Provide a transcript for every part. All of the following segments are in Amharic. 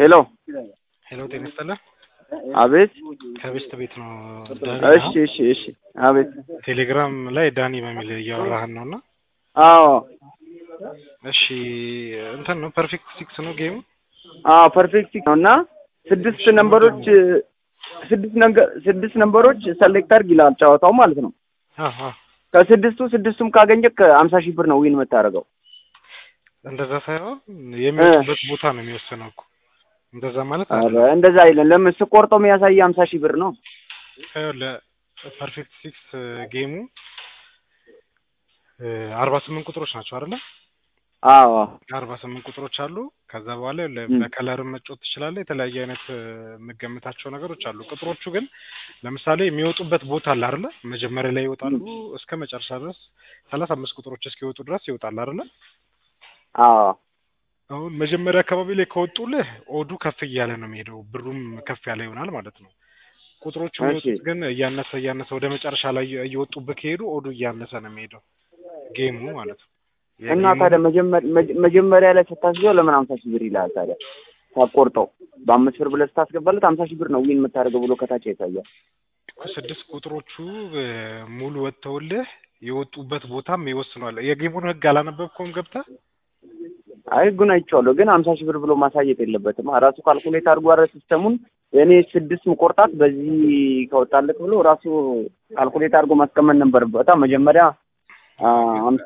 ሄሎ ሄሎ ጤና ይስጥልህ። አቤት። ከቤስት ቤት ነው ዳኒ። እሺ እሺ እሺ አቤት። ቴሌግራም ላይ ዳኒ በሚል እያወራህን ነው እና አዎ እሺ እንትን ነው ፐርፌክት ሲክስ ነው ጌሙ። አዎ ፐርፌክት ነው እና ስድስት ነምበሮች ስድስት ነገር ስድስት ነምበሮች ሰሌክት አድርግ ይላል ጨዋታው ማለት ነው። አሃ ከስድስቱ ስድስቱም ካገኘህ ከሀምሳ ሺህ ብር ነው ዊን የምታደርገው። እንደዛ ሳይሆን የሚወጡበት ቦታ ነው የሚወስነው እኮ እንደዛ ማለት ኧረ እንደዛ አይደለም። ለምን ስቆርጠው የሚያሳይ ሀምሳ ሺህ ብር ነው። ለፐርፌክት ሲክስ ጌሙ አርባ ስምንት ቁጥሮች ናቸው አይደለ? አዎ አርባ ስምንት ቁጥሮች አሉ። ከዛ በኋላ በከለርም መጫወት ትችላለህ። የተለያየ አይነት የምገምታቸው ነገሮች አሉ። ቁጥሮቹ ግን ለምሳሌ የሚወጡበት ቦታ አለ አይደለ? መጀመሪያ ላይ ይወጣሉ እስከ መጨረሻ ድረስ ሰላሳ አምስት ቁጥሮች እስኪወጡ ድረስ ይወጣል አይደለ? አዎ አሁን መጀመሪያ አካባቢ ላይ ከወጡልህ ኦዱ ከፍ እያለ ነው የሚሄደው፣ ብሩም ከፍ ያለ ይሆናል ማለት ነው። ቁጥሮቹ የሚወጡት ግን እያነሰ እያነሰ ወደ መጨረሻ ላይ እየወጡብህ ከሄዱ ኦዱ እያነሰ ነው የሚሄደው ጌሙ ማለት ነው። እና ታዲያ መጀመሪያ ላይ ስታስገው ለምን ሀምሳ ሺህ ብር ይልሃል ታዲያ? ሳቆርጠው በአምስት ብር ብለህ ስታስገባለት ሀምሳ ሺህ ብር ነው ዊን የምታደርገው ብሎ ከታች ያሳያል። ስድስት ቁጥሮቹ ሙሉ ወጥተውልህ የወጡበት ቦታም ይወስኗል። የጌሙን ህግ አላነበብከውም ገብተህ? አይ ህጉን አይቼዋለሁ፣ ግን ሀምሳ ሺህ ብር ብሎ ማሳየት የለበትም። ራሱ ካልኩሌት አድርጎ አረ ሲስተሙን እኔ ስድስት ምቆርጣት በዚህ ከወጣለት ብሎ ራሱ ካልኩሌት አድርጎ ማስቀመጥ ነበረበት። መጀመሪያ ሀምሳ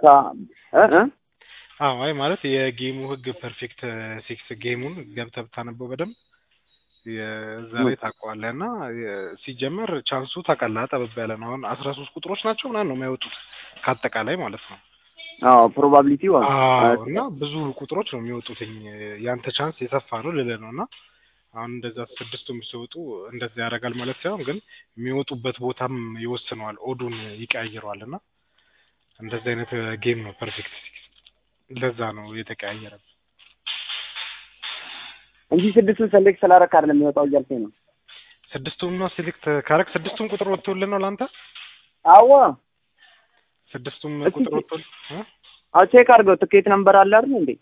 አዎ አይ ማለት የጌሙ ህግ ፐርፌክት ሲክስ ጌሙን ገብተህ ብታነበው በደንብ የዛ ላይ ታውቀዋለህ። እና ሲጀመር ቻንሱ ታውቃለህ ጠበብ ያለ ነው። አሁን አስራ ሶስት ቁጥሮች ናቸው ምናምን ነው የሚያወጡት ከአጠቃላይ ማለት ነው። አዎ ፕሮባቢሊቲው አዎ እና ብዙ ቁጥሮች ነው የሚወጡትኝ። ያንተ ቻንስ የሰፋ ነው ልልህ ነው። እና አሁን እንደዛ ስድስቱም ሲወጡ እንደዛ ያደርጋል ማለት ሳይሆን ግን የሚወጡበት ቦታም ይወስነዋል፣ ኦዱን ይቀያይረዋል። እና እንደዚህ አይነት ጌም ነው ፐርፌክት ሲክስ። ለዛ ነው የተቀያየረ እንጂ ስድስቱን ሰሌክት ስላደረክ አይደለም የሚወጣው እያልከኝ ነው። ስድስቱም ነው ሴሌክት ካረክ ስድስቱም ቁጥር ወጥቶልህ ነው ለአንተ? አዋ ስድስቱም ቁጥር ወጥቶልህ አዎ ቼክ አድርገው ትኬት ነምበር አለ አይደል እንዴ?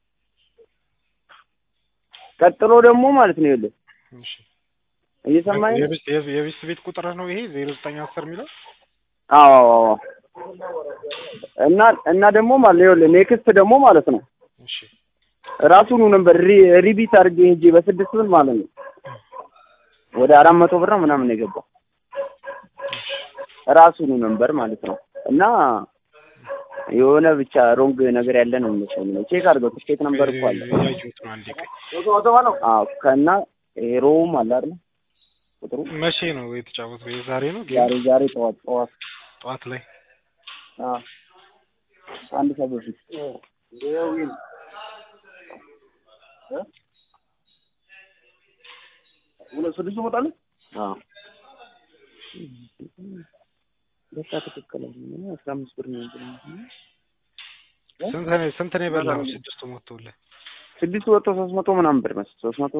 ቀጥሎ ደግሞ ማለት ነው ይኸውልህ እሺ እየሰማኸኝ ነው? የቤት ቤት ቁጥር ነው ይሄ ዜሮ ዘጠኝ አስር የሚለው አዎ አዎ እና እና ደግሞ ማለት ነው ይኸውልህ ኔክስት ደግሞ ማለት ነው እሺ ራሱኑ ነበር ሪቢት አድርጌ ሄጄ በስድስት ብር ማለት ነው ወደ አራት መቶ ብር ነው ምናምን የገባው ራሱኑ ነበር ማለት ነው እና የሆነ ብቻ ሮንግ ነገር ያለ ነው የሚመስለኝ ነው። ቼክ አድርገው ትኬት ነምበር እኮ አለ። ያየሁት ነው አንዴ ቆይ አዎ ከና ሄሮውም አለ አይደል ቁጥሩ መቼ ነው የተጫወተው? የዛሬ ነው ዛሬ ዛሬ ጠዋት ጠዋት ጠዋት ላይ አዎ አንድ ሰዓት በፊት ሁለት ስድስት ይመጣል። አዎ በቃ ትክክል ነው። አስራ አምስት ብር ነው ስንት ነው ስንት ነው የበላው? ስድስቱ ሞቶልህ ስድስቱ ወጥቶ ሶስት መቶ ምናምን ብር መሰለኝ ሶስት መቶ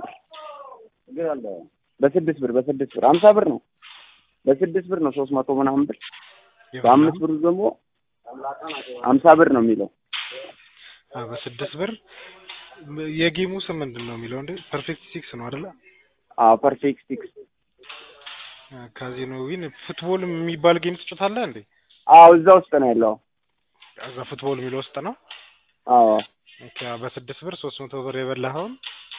በስድስት ብር በስድስት ብር ሀምሳ ብር ነው። በስድስት ብር ነው ሶስት መቶ ምናምን ብር። በአምስት ብር ደግሞ ሀምሳ ብር ነው የሚለው። አዎ በስድስት ብር የጌሙ ስም ምንድን ነው የሚለው እንዴ? ፐርፌክት ሲክስ ነው አይደለ? አዎ ፐርፌክት ሲክስ ካዚኖ ዊን ፉትቦል የሚባል ጌም ትጮታለህ እንዴ? አዎ እዛ ውስጥ ነው ያለው። እዛ ፉትቦል የሚለው ውስጥ ነው። አዎ ኦኬ በስድስት ብር ሶስት መቶ ብር የበላኸውን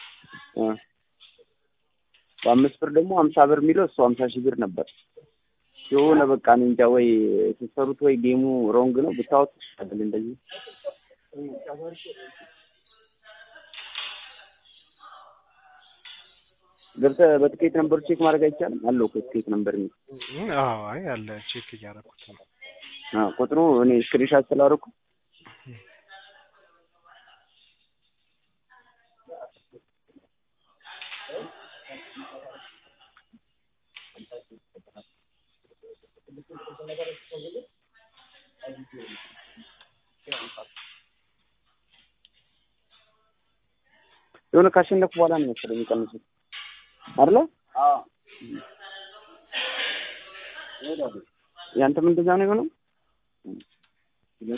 በአምስት ብር ደግሞ ሀምሳ ብር የሚለው እሱ ሀምሳ ሺህ ብር ነበር። የሆነ በቃ እኔ እንጃ ወይ ስትሰሩት ወይ ጌሙ ሮንግ ነው ብታወት ይሻላል እንደዚህ ገብተህ በትኬት ነምበሩ ቼክ ማድረግ አይቻልም? አለው እኮ ትኬት ነምበር የሚል አዎ አይ አለ ቼክ እያደረኩት ነው። አዎ ቁጥሩ እኔ ስክሪንሻት ስላደረኩ የሆነ ካሸነፉ በኋላ ነው መሰለኝ የሚቀንሱት አይደለ? ያንተም እንደዛ ነው የሆነው?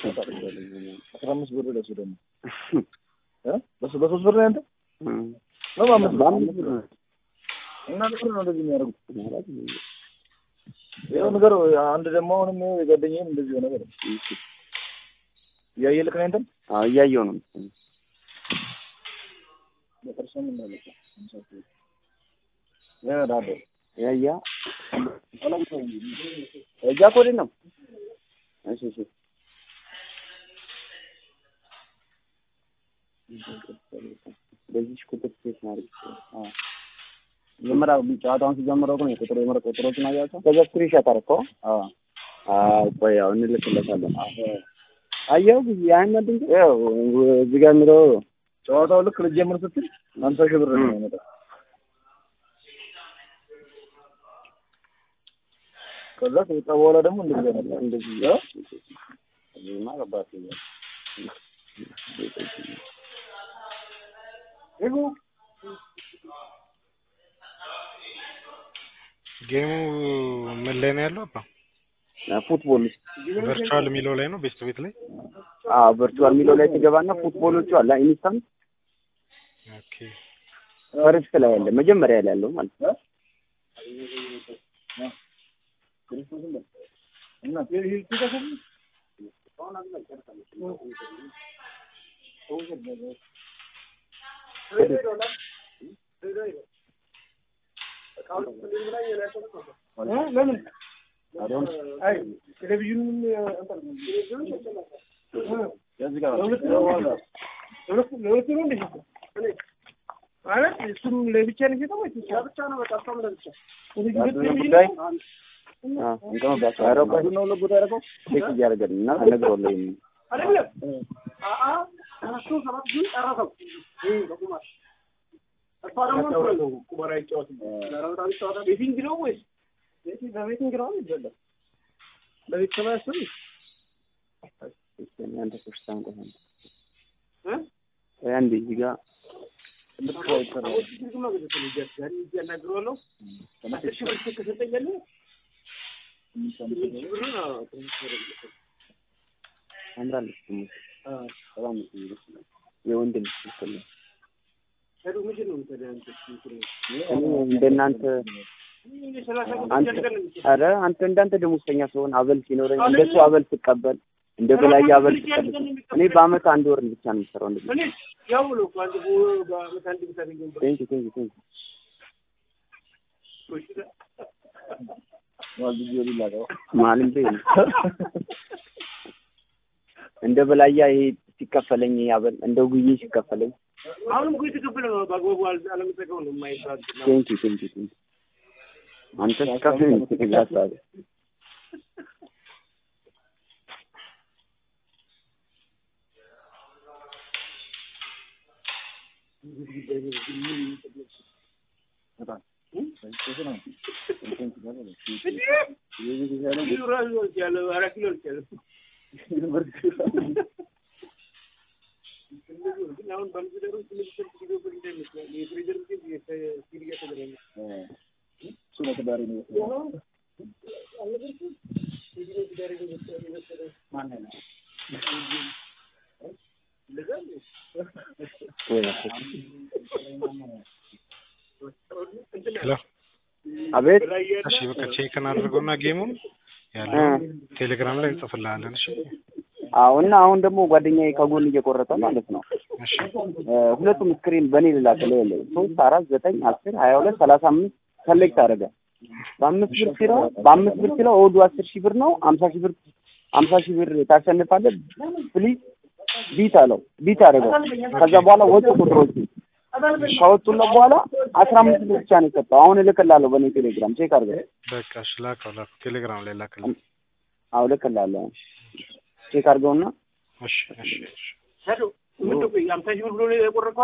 አስራ አምስት ብር ለሱ ደግሞ በሶስት ብር ነው ያንተ ነው በአምስት ብር በአምስት ብር ነው። እና ብር ነው እንደዚህ የሚያደርጉት። ይኸው ነገር አንድ ደግሞ አሁንም የጓደኛዬም እንደዚህ ሆነ ነገር እያየህ ልክ ነህ እንትን አዎ እያየሁ ነው። በጥርሱም እንዳለች ያዳደ ያያ እጃ ኮድ ነው። እሺ እሺ በዚህ ቁጥር ሴት ማድረግ አዎ መጀመሪያ ጨዋታውን ሲጀምረው ግን የቁጥር የምር ቁጥሮችን አያቸው። ከዛ ስክሪንሾት አደረከው? አዎ አዎ ቆይ ያው እንልክለታለን። አየው ጊዜ ያን ድንቅ ያው እዚህ ጋር የሚለው ጨዋታው ልክ ልጀምር ስትል ሀምሳ ሺህ ብር ነው የሚመጣው። ከዛ ከወጣ በኋላ ደግሞ እንደዚህ አይነት እንደዚህ እ? እዚህማ ገባት ይላል። ጌሙ ምን ላይ ነው ያለው? አባ ፉትቦል ቨርቹዋል የሚለው ላይ ነው ቤስት ቤት ላይ። አዎ ቨርቹዋል የሚለው ላይ ትገባና ፉትቦሎቹ አለ ኢንስታንት ኦኬ ፈርስት ላይ ያለ መጀመሪያ ላይ ያለው ማለት ነው። እና ለምን ቴሌቪዥኑን ከዚህ ጋር ለሁለት ነው እንዴ? ማለት እሱም ለብቻ ነው የሚሸጠው ወይስ ለብቻ ነው? በቃ እሷም ለብቻ ጉዳይ አዎ እንትን ነው ባካ ያረጋው ነው ለጉዳ ያረጋው ቼክ እያደረገን እና ተነግሮልኝ አይደለም አአ እሱ ሰባት ግን ጨረሰው በቁማር እሷ ደግሞ ቁማር አይጫወትም ለራውታ ቢጫወታ ቤቲንግ ነው ወይስ በቤቲንግ ነው ይበላል ለቤተሰብ ያስብ አንተ ክርስቲያን ቆይ እ ቆይ አንዴ እዚህ ጋር አምራለች ደግሞ በጣም የወንድ ልጅ ምስል ነው። እኔ እንደናንተ አንተ ኧረ አንተ እንዳንተ ደሞዝተኛ ስሆን አበል ሲኖረኝ እንደሱ አበል ስቀበል እንደ በላይ አበል ስቀበል እኔ በአመት አንድ ወር ብቻ ነው የምሰራው። እንደዚህ ቴንክ ዩ ቴንክ ዩ ቴንክ ዩ ማለም በይ እንደ በላያ ይሄ ሲከፈለኝ ይሄ አበል እንደ ጉዬ ሲከፈለኝ አሁንም እኮ የተከፈለ ነው። በአግባቡ አል- አለመጠቀም ነው የማይባል ቴንክ ዩ ቴንክ ዩ ቴንክ ዩ አንተ ሲከፍለኝ ትግላታለ ኪሎ ራሱ ወልቻለሁ፣ አራት ኪሎ ወልቻለሁ። ግን አሁን ባለትዳሩ ትንሽ ስልክ ሊገባ እንዳይመስላል። የፍሪዘር ግን የሲል እያተገናኘ እሱ ነው ትዳሬ ነው አልነበርኩም? የዲኖ ትዳር የመሰለ የመሰለ እንደዛ ነው። እንትን ሄሎ አቤት በላይ ያለ እሺ በቃ ቼክ እናድርገውና ጌሙን ያለው ቴሌግራም ላይ እንጽፍልሃለን። እሺ አዎ እና አሁን ደግሞ ጓደኛዬ ከጎን እየቆረጠ ማለት ነው እሺ እ ሁለቱም ስክሪን በእኔ ልላክልህ የለ ሶስት አራት ዘጠኝ አስር ሀያ ሁለት ሰላሳ አምስት ሰሌክት አደረገ በአምስት ብር ሲለው በአምስት ብር ሲለው እሑዱ አስር ሺህ ብር ነው አምሳ ሺህ ብር አምሳ ሺህ ብር ታሸንፋለህ ፕሊዝ ቢት አለው ቢት አደረገው ከዛ በኋላ ወጡ ቁጥሮቹ ከወጡለት በኋላ አስራ አምስት ብር ብቻ ነው የሰጠው አሁን እልክልሃለሁ በእኔ ቴሌግራም ቼክ አድርገህ በቃ እሺ ላከው ላከው ቴሌግራም ላይ ላክልኝ። አዎ እልክልሃለሁ ቼክ አድርገውና እሺ እሺ እሺ ሄዶ ምንድን ነው ቆይ፣ አምሳ ሺህ ብር ብሎ ነው የቆረጠው